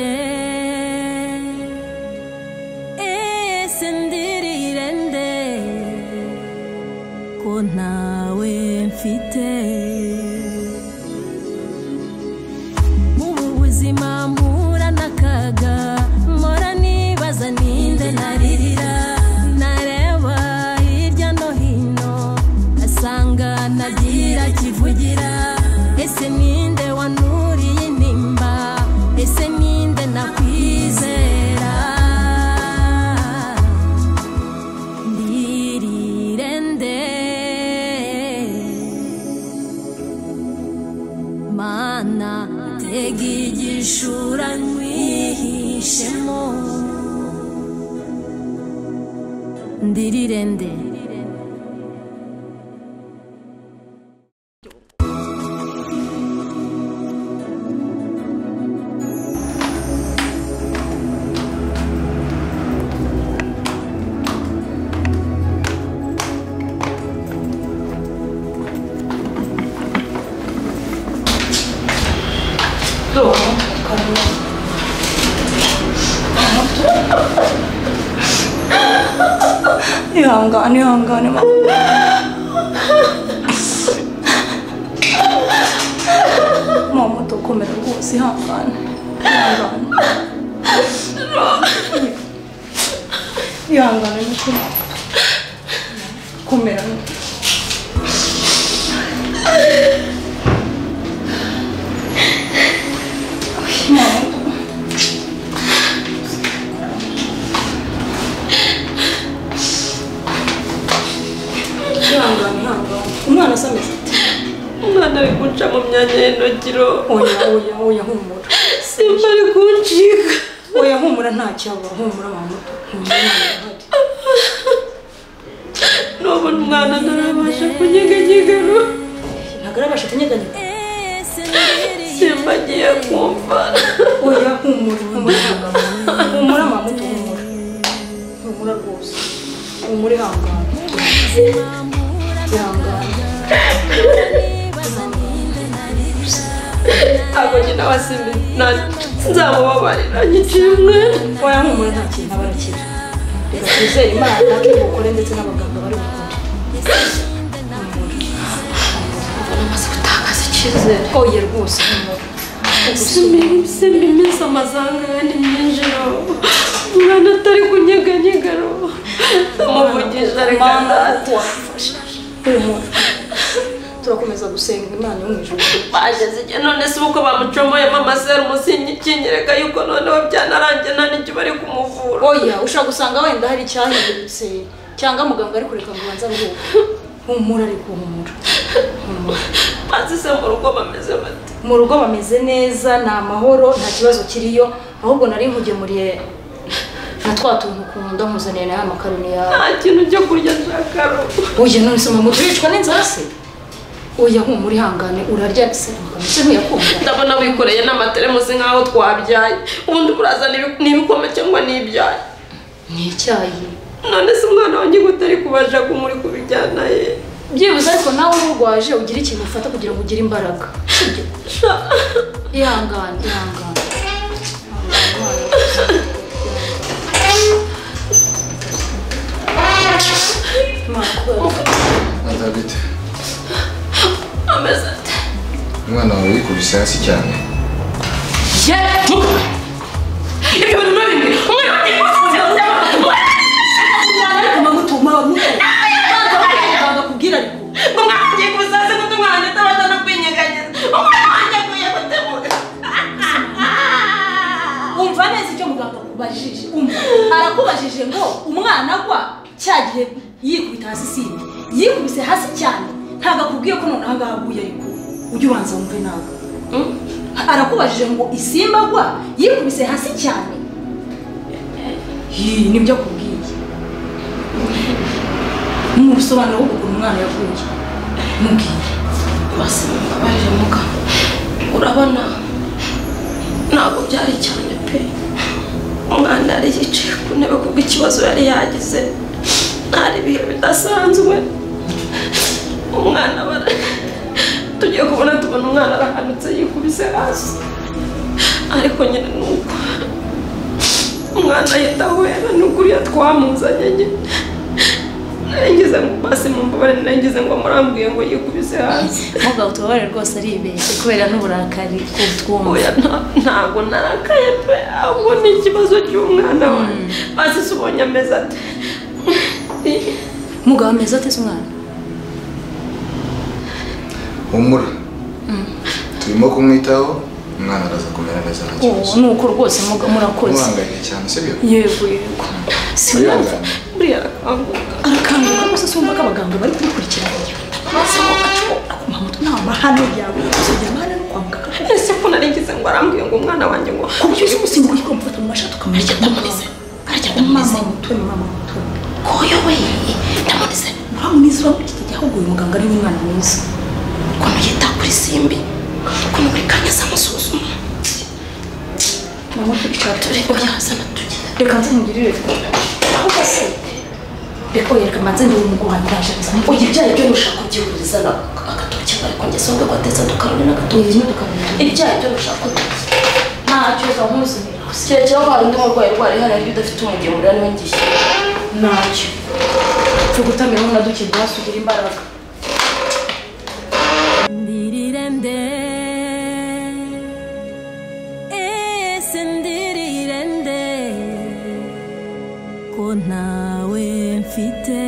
sendirende eh sendirirende ko ntawe mfite mu buzima mpura n'akaga mpora nibaza ninde naririra nareba hirya no hino asanga nagira kivugira ese ninde wanuriye intimba ese ninde nakwizera ndirirende mana tega igishura nwihishemo ndirirende ihangane ihangane mama mama udukomera rwose ihangane ihangane ihangane mukuru komera mama ihangane ihangane umwana asameze ate umwana ari guca mu myanya y'inogiro oya oya oya humura simba ari kuncika oya humura nta cyaba humura mama humura nta cyaba. n'ubu umwana ntarabasha kunyeganyegano ntabwo arabasha kunyeganyega ese ndirirende simba agiye kumva oya humura humura ihangane humura mama humura humura rwose humura ihangane ihangane nibaza ninde naririra ntabwo njye nawe simba nta nzamubabarira nyicimwe oya humura nta kintu aba arakira reka twizere imana akibukore ndetse n'abaganga bari bukore amaze gutakaza icyizere oya rwose humura simba simba iminsi amazanga ni myinjiro umwana atari kunyeganyegano ndamuvugije ariko mana ntazi kuko wamufasha humura turakomeza gusenga imana yo mu ijuru baje zijya none se uko bamucomoye mama serumu sinyereka yuko noneho byanarangiye nta n'icyo bari kumuvura oya ushobora gusanga wenda hari icyahindutse cyangwa muganga ari kureka ngo ubanze aruhuke humura ariko humura humura maze se mu rugo bameze bate mu rugo bameze neza ni amahoro nta kibazo kiriyo ahubwo nari nkugemuriye na twa tuntu ukunda nkuzaniye nawe amakaroni yawe nta kintu cyo kurya nshaka rugo oya none se mama turicwa n'inzara se oya humura ihangane urarya se muganga se ntiyakunda ndabona wikoreye n'amateremusi nk'aho twabyaye ubundi burazana ibi- ni ibikoma cyangwa ni ibyaye ni icyayi none se umwana wanjye ngo utari kubasha kumuri kubijyana ye byibuze ariko nawe urwaje ugira ikintu ufata kugira ngo ugire imbaraga sibyo ihangane ihangane Anda bite? ameze ate Umwana wawe yikubise hasi cyane. ye ibyo bintu n'ibindi umwana wanjye yikubise hasi cyane. akubwira ariko umwana wanjye yikubise hasi kuko umwana wanjye atabasha no kwinyeganyiza umwana wanjye aguye gutemuka umva neza icyo muganga akubajije umva arakubajije ngo umwana agwa cya gihe yikubita hasi simbi yikubise hasi cyane ntabwo akubwiye ko noneho ngaho aguye ariko ujye ubanza wumve nawe arakubajije ngo isimba agwa yikubise hasi cyane Yii, nibyo akubwiye mu busobanuro bw'ukuntu umwana yavuye mubwiye basi mbabarire muka urabona ntabwo byari cyane pe umwana yari yicaye ku ntebe kuko ikibazo yari yagize ntari ibihe bidasanzwe umwana bara tugiye kubona tubona umwana arahanutse yikubise hasi ariko nyine ni uko umwana ahita ahwera n'ukuriya twamuzanye nyine nageze mu basi mu mbabare nageze ngo murambwiye ngo yikubise hasi mugabo tubabare rwose ari ibeshye kubera n'uburakari kutwumva oya nta- ntabwo narakaye pe ahubwo ni ikibazo cy'umwana wanjye basi se ubonye ameze ate mugabo ameze ateze umwana humura turimo kumwitaho umwana araza kumera neza nta ubu kibazo ni uko rwose muga- murakoze umuhanganye cyane sibyo yego yego sinumva wihangane buriya arakanguka arakanguka rwose sinumva ko abaganga bari kubikurikirana hano byawe uzajya amahane no kwa muganga ese ko narigize ngo arambwiye ngo umwana wanjye ngo ku buryo uzi umusimbo uri kumufata mu mashati ukamurya ndamunize arya ndamunize mama mutoni mama mutoni koyo we ndamunize uramunize uramutse igihe ahubwo uyu muganga ari umwana mwiza ukuntu yita kuri simbi ukuntu buri kanya aza amusuzuma mama turi cyane turi oya zana tujye reka nze mugirire ahubwo se reka oya reka manze ndi umuguha ndaje oya ibyaye byo nushaka kubyihuriza na agatoki ariko njye songa kwateza dukarone n'agatoki ibyaye byo nushaka kubyihuriza ntacyo zamuzanira kirekeraho ko hari undi murwayi urwara ihari ariko udafite umugemurira niwe ngiye ntacyo tugutamira umwana dukirwa hasugira imbaraga Ndirirende Ese ndirirende Ko ntawe mfite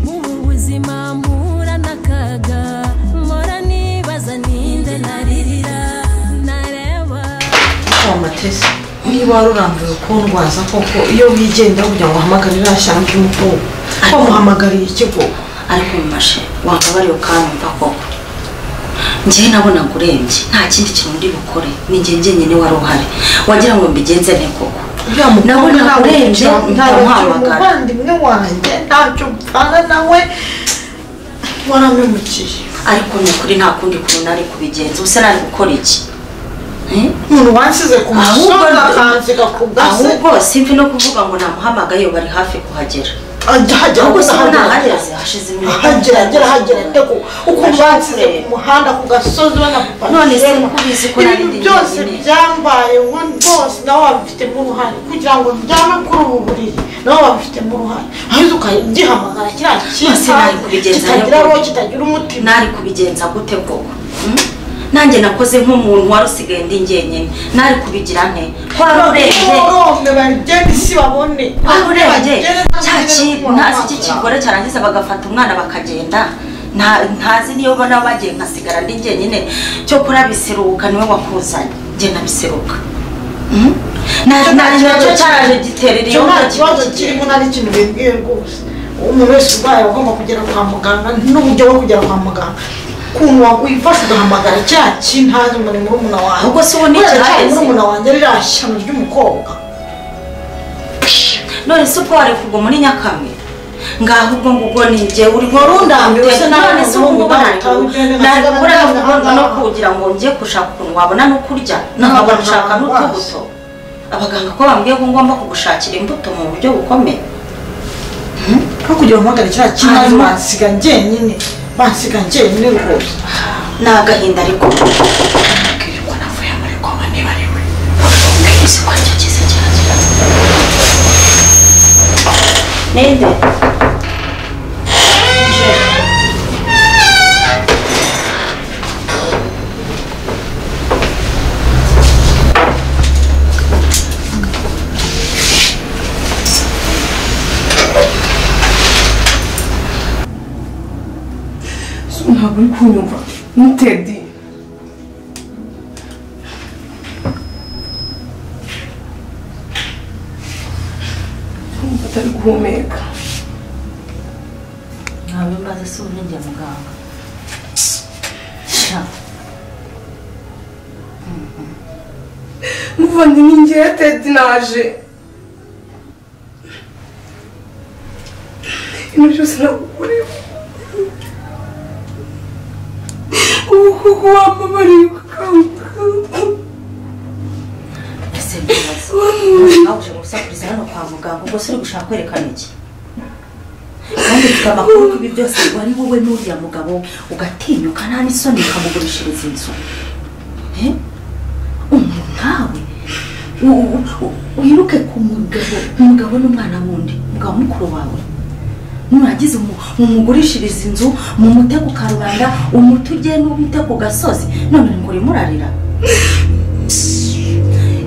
Ubu buzima mpura n'akaga Mpora nibaza ninde naririra Nareba kwa matesi niba wari urambiwe kundwaza koko iyo wigendera kugira ngo uhamagarire iriya shyamba y'umukungu wamuhamagariye ikigo ariko mfashe wambabariye ukamva koko njyewe nabonaga urembye nta kindi kintu ndi bukore ni njye njyenyine wari uhari wagira ngo mbigenze nte koko uriya mukobwa Nabona ntabwo urembye, ntabwo ndamuhamagara. umuvandimwe wanjye ntacyo upfana nawe waramemukiye ariko ni ukuri nta kundi kuntu nari kubigenza ubuse nari gukora iki Eh? umuntu wansize ku musozi Ahubwo- akansiga ku gasi ahubwo simvi no kuvuga ngo namuhamagaye bari hafi kuhagera ajya hagera ahubwo se agahagera. nahageze hashize iminota hagera agera hagera nde ku ukuntu bansize kureba. ku muhanda ku gasozi banakupakira None se mubizi ko nari ibintu ndi byose njyenyine? byambayeho rwose nawe wabifitemo uruhare kugira ngo ndyame kuri ubu buriri nawe wabifitemo uruhare ahubwo ukagihamagara kiriya Ese kintu nari kubigenza kitagira nte? roho kitagira umutima nari kubigenza gute koko Hmm? nanjye nakoze nk'umuntu wari usigaye ndi njyenyene nari kubigira nte ko wari urembye borombe bagende isi babone wari urembye Bagende cya bagende kintu ku ntazi iki muhanda. kigore cyarangiza bagafata umwana bakagenda Nta- ntazi niyo bona bagiye nkasigara ndi njyenyine cyo kurabiseruka niwe wakuzanye njye nabiseruka Hmm? Na- na- nacyo cyaraje giterera iyo Icyo nta nda kibazo kigiye. kirimo nta n'ikintu bibwiye rwose umuntu wese urwaye aba agomba kugera kwa muganga n'uburyo bwo kugera kwa muganga ukuntu wifasha ugahamagara cya kintu ntazi umurimo murumuna wawe Ahubwo si ubu n'icyo Kubera cya haheze. murumuna wanjye ririya shyano ry'umukobwa none se ubwo wari kuguma muri nyakamwe ngaho ubwo ngubwo ni njye uri Wari undambiwe, se nawe none se ubu ubwo ngubwo ngubu nari utawe ugende kubu- na nari kigana kubura nawe ahubwo no ahangaha. kugira ngo njye gushaka ukuntu wabona no kurya nkaba Ntabwo gushaka ntabwo n'utubuto abaganga ko bambwiye ko ngomba kugushakira imbuto mu buryo bukomeye nko kugira uhamagara cya kintu ntazi Hanyuma- bansiga njyenyine bansiga njyenyine rwose ni agahinda ariko ninde ntabwo uri kunyumva ni tedi nkumva atari guhumeka ntabwo mbaze si ubu njya muganga Sha. muvandimwe ngewe tedi naje ibintu byose nagukorera ubu kuko wamamariye ukanguka ese mbabaza nawe uje gusakuriza hano kwa muganga ubwo se uri gushaka kwerekana iki wanditswe amakuru ko ibi byose wari wowe n'uriya mugabo ugatinyuka nta n'isoni ukamugurishiriza inzu Eh? umuntu nkawe u- u- u- wiruke ku mugabo umugabo n'umwana wundi umugabo mukuru wawe muragize umu- mumugurishirize inzu mumute ku karubanda umuti ugende umute ku gasozi none muri murarira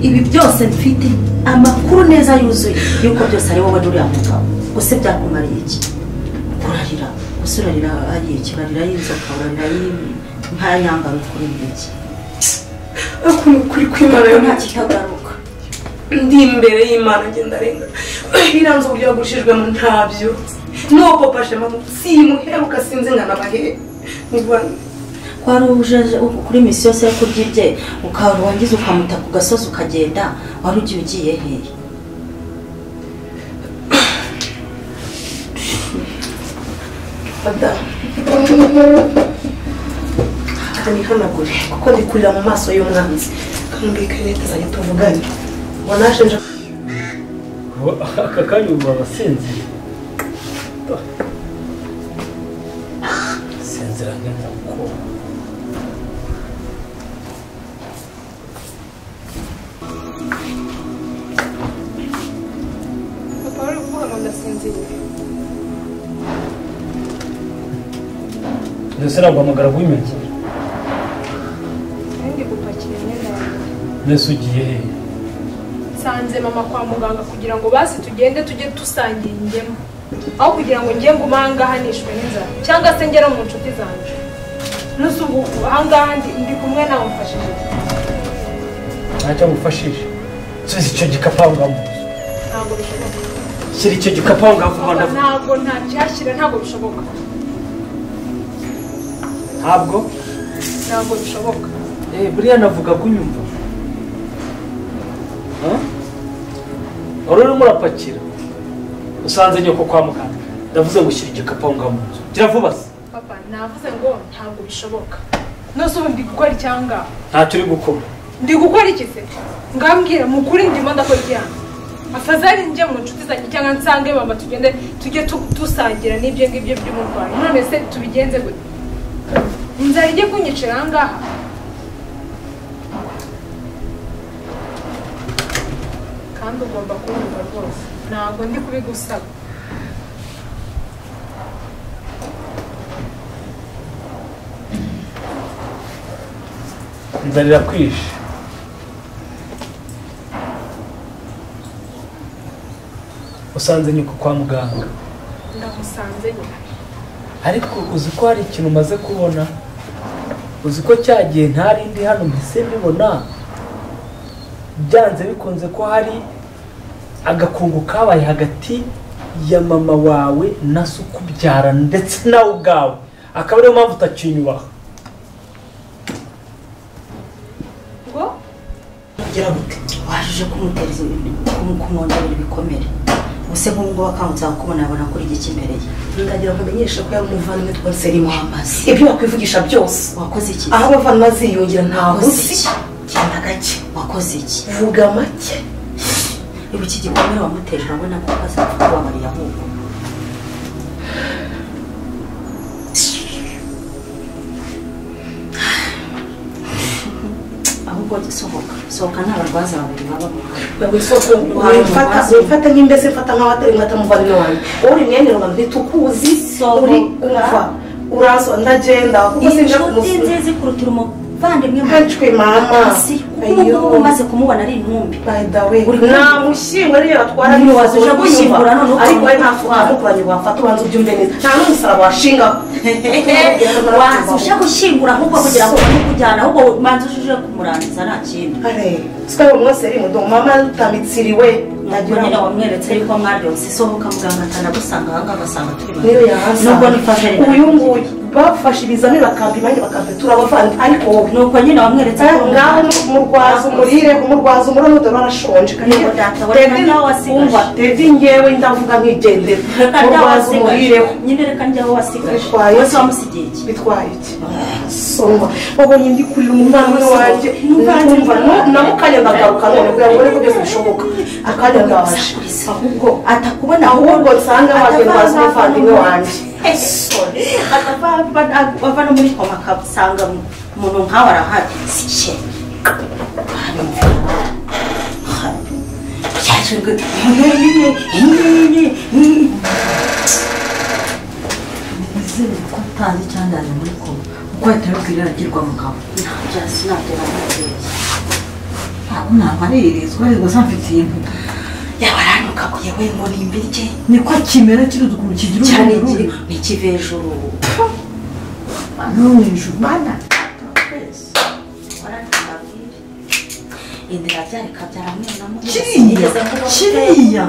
ibi byose mfite amakuru neza yuzuye yuko byose ari wowe n'uriya mugabo gusa byakumariye iki kurarira gusa urarira hariya iki urarira y'inzoka urarira y'ibi nta nyambaro kuri iki ariko ni ukuri kw'imana yo nta nta kitagaruka ndi imbere y'imana ngenda renga iriya nzu uburyo yagurishijwemo ntabyo n'uwo papa shema simuheruka sinzi nkana bahe kwari uje kuri misi yose yo kurya ibye ukarangiza ukamuta ku gasozi ukagenda wari ugiye ugiye hehe madamu reka nihanagure kuko ndi kurira mu maso y'umwanzi kambika leta zanjye tuvuganye ngo naje nje Ubu- aka kanya ubu abasinzira sinzira nk'inkoko papa wari kuvuga ngo ndasinziriye mbese naguhamagara guhimekera ndi gupakira imyenda yanjye mbese ugiye hehe nsanze mama kwa muganga kugira ngo basi tugende tujye dusangira ingemu aho kugira ngo njye ngume ahangaha nishwe n'inzara cyangwa se ngere mu nshuti zanjye n'uzi ubu ahangaha ndi ndi kumwe nawe mfashije ntacyo ngufashije subiza icyo gikapu aho ngaho mu nzu ntabwo bishoboka shyira icyo gikapu aho ngaho kuva Papa, ndavuga ntabwo ntakihashyira ntabwo bishoboka ntabwo ntabwo bishoboka eh, buriya navuga kunyumva Huh? wari urimo urapakira usanze nyoko kwa muganga ndavuze ngo shyira igikapu aho ngaho mu nzu gira vuba se papa navuze ngo ntabwo bishoboka nose ubu ndi gukora icyanga ntacyo uri gukora ndi gukora iki se ngambwira mu kuri ndimo ndakora ijyana afazari njye mu nshuti zanjye cyangwa nsange mama tugende tujye tu- dusangira n'ibyo ngibyo by'umurwayi none se tubigenze gute inzara ijye kunyicira aha ngaha kandi ugomba kunyumva rwose ntabwo ndi kubigusaba inzara irakwije usanze nyoko kwa muganga ndamusanze nyine ariko uzi ko hari ikintu umaze kubona uzi ko cya gihe ntari ndi hano mpise mbibona byanze bikunze ko hari agakungu kabaye hagati ya mama wawe na se ukubyara ndetse nawe ubwawe akaba ariyo mpamvu utakinyubaha ngo kugira ngo wajije kumutera kumu- kumwongerera ibikomere ubuse nk'ubu ngubu akangutse akakubona yabona kuri iki kimereye ndagira ngo umenyeshe ko yamuvandimwe twese ari muhamazi Ibyo wakwivugisha byose wakoze iki aho abavandimwe ziyongera ntaho wakoze uzi iki genda gake wakoze iki vuga make ubu iki gikomere wamuteje urabona ko azapfa kubabarira ahubwo ahubwo sohoka sohoka nta barwaza babiri baba mu hantu. wisoko wifata wifata nk'imbese mfata nkaho atari nkata muvandimwe wanjye wowe uri mwene wanjye ntitukuzi Sohoka. uri umva uraso ndagenda kuko sinjya inshuti kumusubiza nziza ikuruta umuvandimwe mu ntacwe mama hasi kuko ubu ngubu umaze kumubona ari intumbi by the way Uri nta kumva? mushyingo ariyo batwara Niba n'ifoto waje gushyingura none ukaba ariko we nta utwara. foto yamukoranye wafata ubanza ubyumve neza nta n'umusaraba washingaho waza uje gushyingura ahubwo kugira ngo ubone kujyana ahubwo manza uje kumurangiza nta kindi sitari umwose ari mudomo mama utamitsiriwe ntabwo nyine wamweretse yuko mwaryose isohoka muganga atanagusanga ahangaha agasanga turi babiri niyo yahasa nubwo ni faveri uyu nguyu bafashe ibizami bakampi nanjye bakampi turabavanga ariko wowe nuko nyine wamweretse ko ngaho murwaza umurire umurwaza umuriro n'udoro arashonje reka nawe wumva dedi ngewe ndavuga nk'igendera murwaza umurireho nyine reka njyaho wasigaje bitwaye wese wamusigiye iki bitwaye iki soma wabonye ndi kurira umwana wanjye numva namukanye ndagaruka none kugira ngo urebe ko byose bishoboka akanya ndaje ahubwo atakubona ahubwo nsanga waje ndwaza umuvandimwe wanjye bava no muri koma akasanga umuntu nkawe arahari sike izere ko utazi cyangwa ari muri koma kuko ahita abibwira agirwa mugabo ntabyo sinagera ntabwo ntamaririzwa ariko gusa mfite ibintu yaba aranuka kuyewe ngo nimbirye niko kimera kiruzi ukuntu kigira cyane ni ikivejuru no mu ijuru bana indira byareka byaramwena kiriya kiriya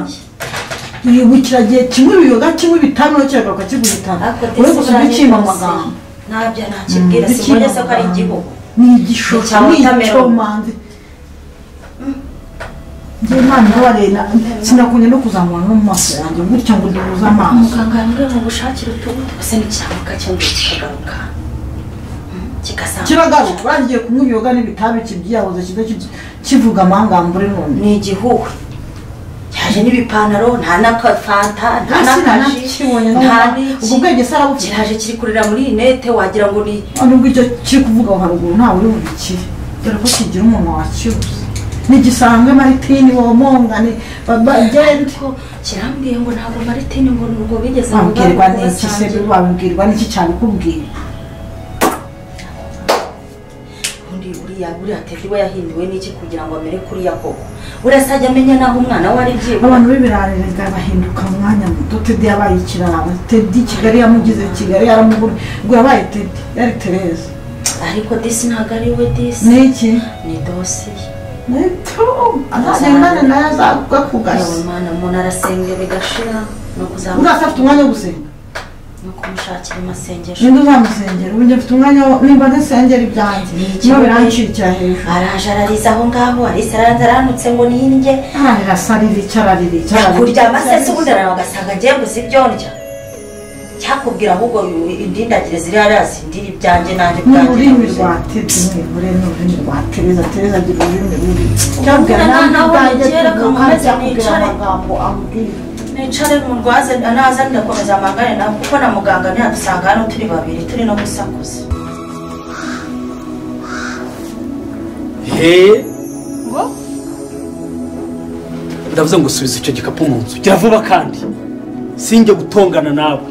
wibukira igihe kimwe biyoga kimwe bitanu kiragaruka kigutana uretse gusa ugicima amagambo ntabyo nakibwira simbonye se ko ari igihugu ni igishusho ni icyomanzi njye imana irabarera sinakunye no kuzamura no mu maso yanjye gutya ngo duhuze amaso muganga yambwiye ngo gushakire utuntu gusa ntikizamuka cyangwa kikagaruka kigasanga kiragaruka bagiye kunywa ibiyoga n'ibitabi kibyiyahoze kiza kivuga amangambure none ni igihugu yaje n'ibipantaro nta n'akafanta nta n'akaji nta ubwo bwenge se arabufite kiraje kiri kurira muri iyi nete wagira ngo ni nubwo icyo kiri kuvuga aho haruguru ntawe uri bubikire dore ko kigira umuntu wakibuze ntigisanzwe maritini womongane bagende kirambwiye ngo ntabwo maritini ngo nubwo bigeze wabwirwa n'iki se wabwirwa n'iki cyane kubwira undi uriya buriya tete iwe yahinduwe n'iki kugira ngo amere kuriya koko urasa ajya amenya n'aho umwana we ari byibura abantu b'ibirarerega bahinduka umwanya muto tedi yabaye ikirara tedi kigali yamugize kigali yaramugura ngo yabaye tedi yari tereza ariko disi ntabwo ari we disi ni iki ni dosiye neto azagenda nayo azaguka ku gasi umwana umuntu arasenga bigashira ni ukuzamura ugasa afite umwanya wo gusenga ni ukumushakira amasengesho ninde uzamusengera ubu njye mfite umwanya wo nimba nisengera ibyanjye niba biranshikira hejuru araje arariza aho ngaho arisa araranze aranutse ngo nindye ararasa ririca araririca kuryama se se ubundi arara ugasanga agiye gusa ibyo ndya cyakubwira ahubwo indindagire ziri hariya zindira ibyanjye nanjye ni ubwanjye ururimi rwa tete nibure ni ururimi rwa tereza tereza agira ururimi rubi cyabwira Nta- nawe ntaho ubwanjye bigera ko tuvuga nkomeze akubwira nicare. amagambo amubwira nicare mu rwaze naza ndakomeza amagare nawe kuko na muganga ntiyadusanga hano turi babiri turi no gusakuza he ndavuze ngo subiza icyo gikapu mu nzu gira vuba kandi sinjye gutongana nawe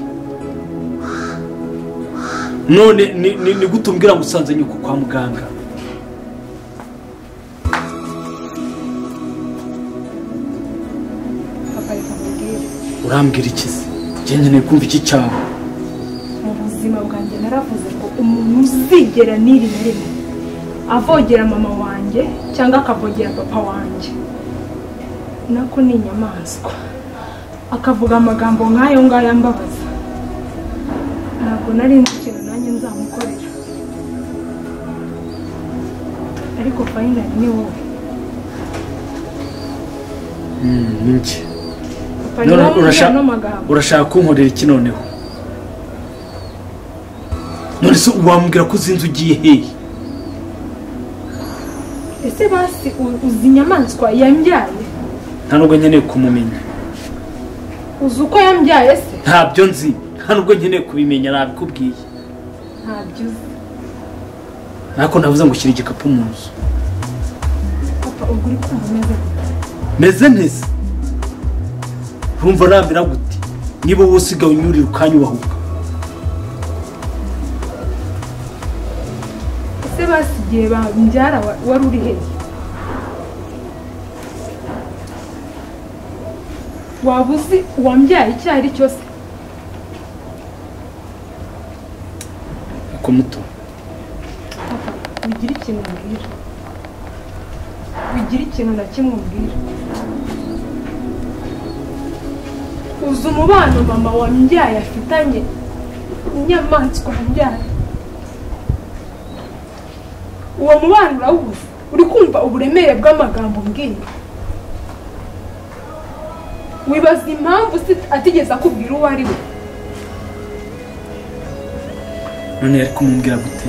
none ni- ni ni gute umbwira ngo usanze nyuko kwa muganga papa reka nkubwire urambwira iki se njye nkeneye kumva iki cyawe mu buzima bwanjye naravuze ko umuntu uzigera n'iri na rimwe avogera mama wanjye cyangwa akavogera papa wanjye nako ni inyamaswa akavuga amagambo nk'ayo ngayo ambabaza ntabwo nari nzi ikintu nanjye nzamukorera ariko fayinali ni wowe Mm, ni njye papa None niwe wambwira urashaka- ano magambo urashaka kunkorera iki noneho none se wambwira ko uzi inzu ugiye hehe ese basi u- uzi inyamaswa yambyaye nta nubwo nkeneye kumumenya uzi uko yambyaye se ntabyo nzi nta nubwo nkeneye kubimenya nabikubwiye ntabyo uzi ariko navuze ngo ushyire igikapu mu nzu papa ubwo uri kumva umeze gute meze neza urumva nambera gute niba wowe usigaye unyurira ukanyubahuka ese basi igihe bambyara wa- wari uri hehe waba uzi uwambyaye icyo ari cyo se ako muto papa wigira ikintu umbwira wigira ikintu na kimwe umbwira uzi umubano mama wambyaye afitanye inyamaswa mbyara uwo mubano urawuzi uri kumva uburemere bw'amagambo mbwira wibaza impamvu se atigeze akubwira uwo ari we none yari kumubwira gute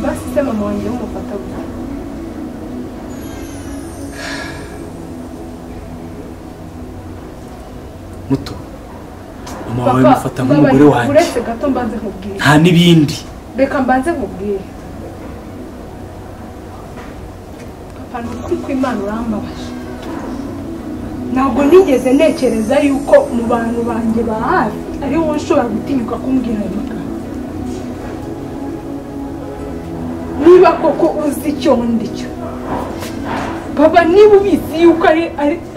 basi se mama wanjye w'umufata gute muto mama wawe Papa, mufata nk'umugore mbabarira, wanjye uretse gato mbanze nkubwire nta n'ibindi reka mbanze nkubwire papa ni ukuri kw'imana urambabaje ntabwo nigeze ntekereza yuko mu bantu banjye ba hafi ari wowe ushobora gutinyuka kumbwira ayo magambo niba koko uzi icyo ndi cyo papa niba ubizi yuko ari ari-